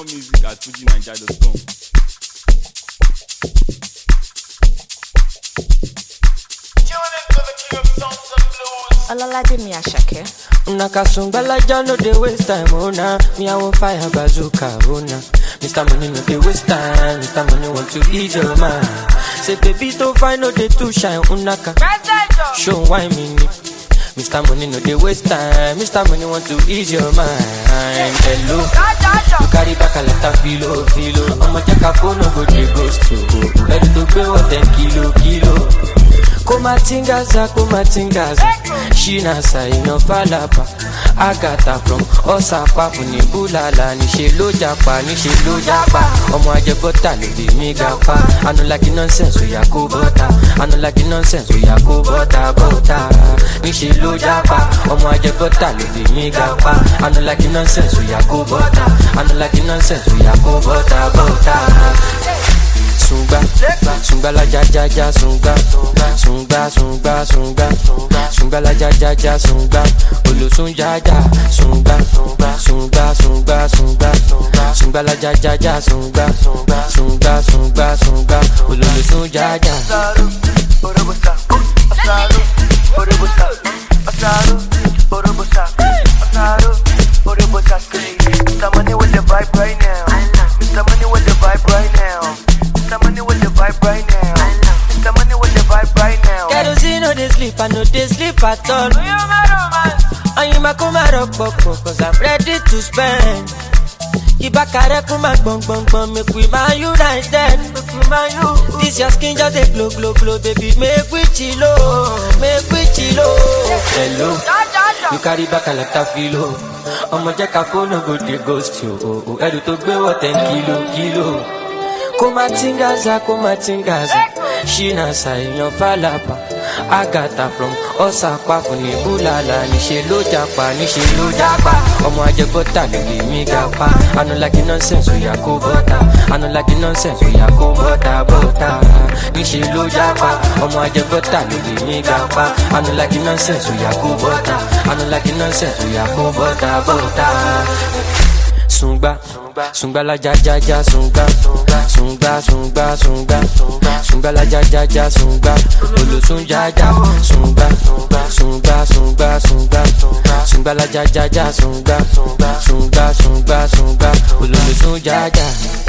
music at fujinaija.com. Olalaje mi Asake. Una kasungbalaja no dey waste time, oh na. Me I want fire bazooka, oh na. Mr. Money no dey waste time, Mr. Money want to ease your mind. Say baby to find no dey too shine, unaka. Show why me ni. Mr. Money no dey waste time, Mr. Money want to ease your mind. Hello, you carry back a lot of filo, filo. I'ma check a phone, no go dey ghost you. Ready to pay what ten kilo, kilo. kumatingaza kumatingaza shinasa èèyàn falapa agata from ọsàpá fúnni búlàlà níṣẹ ló japa níṣẹ ló japa ọmọ ajẹbọta ló bí mi ga pa anulaki nonsense oya kó bọta anulaki nonsense oya kó bọta bọta níṣẹ ló japa ọmọ ajẹbọta ló bí mi ga pa anulaki nonsense oya kó bọta anulaki nonsense oya kó bọta bọta sungba sungba la ja ja ja sungba sungba sungba sungba sungba la ja ja ja sungba olosun ja ja sungba sungba sungba sungba sungba la ja ja ja sungba sungba sungba sungba ololosun ja ja. Mr. Money with the vibe right now. Mr. Money with the vibe right now. Mr. Money with the vibe right now. Mr. Money with the vibe right now. kerosene no dey sleep i no dey sleep at all. oyinma kó má rọpòpò cause i'm ready to spend. ìbákarẹ́ kó má gbọ̀ngbọ̀ngbọ̀n make we ma united. this your skin just dey glow glow glow baby make we chilo make we chilo. hello you carry back a lot of filo. ọmọ jẹ́ ká fóònù go dey ghost you. o, o, ẹrù tó gbé wọ̀ ten kilo kilo. kó má tingaza kó má tingaza ṣínàṣà èèyàn fàlàpà àgàtà from ọ̀sàpá fúnni búlàlà níṣẹ́ ló japa níṣẹ́ ló japa ọmọ ajẹbọ́tà ló lè mí ga pa anulaki nonsense oya kó bọ́tà anulaki nonsense oya kó bọ́tà bọ́tà níṣẹ́ ló japa ọmọ ajẹbọ́tà ló lè mí ga pa anulaki nonsense oya kó bọ́tà anulaki nonsense oya kó bọ́tà bọ́tà sungba sungba la ja ja ja sungba sungba sungba sungba sungba la ja ja ja sungba olosun ja ja sungba sungba sungba sungba sungba la ja ja ja sungba sungba sungba sungba ololosun ja ja.